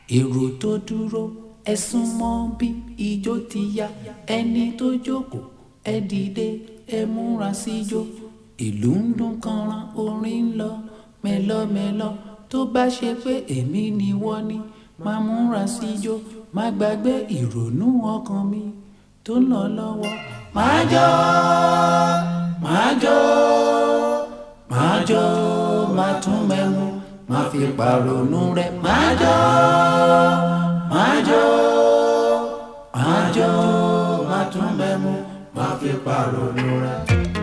èrò tó dúró ẹ sún mọ́ bí ijó ti yá ẹni tó jókòó ẹ dìde ẹ múra síjó ìlú ń dún kanran orin ń lọ mẹ́lọ́mẹ́lọ́ tó bá ṣe pé èmi ni wọ́n ní máa múra síjó má gbàgbé ìrònú ọkàn mi tó ń lọ lọ́wọ́ máa jó máa jó máa jó máa tún mẹ́mu máa fi pàrònú rẹ̀ máa jó máa jó máa jó máa tún mẹ́mu máa fi pàrònú rẹ̀.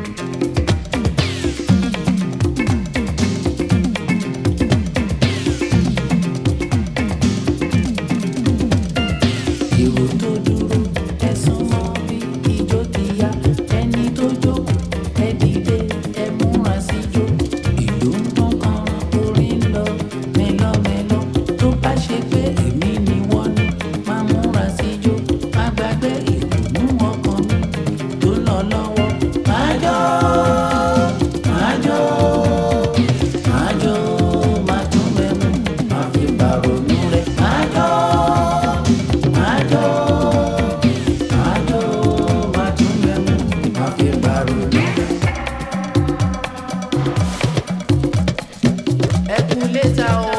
èrò tó dúró ẹ sún mọ́ bí ijó ti yá ẹni tó jókòó ẹ dìde ẹ múra síjó ìlú ń dún kanran orin ń lọ mẹ́lọ́mẹ́lọ́ tó bá ṣe pé èmi ni wọ́n ní máa múra síjó má gbàgbé ìdùnnú ọkàn mi tó ń lọ lọ́wọ́ máa jó máa jó máa jó máa tún mẹ́mu máa fi bàrònú rẹ̀ máa jó. Májò, májò, máa tún mẹ́mu, máa fi bàrònú. Ẹ kú létà o.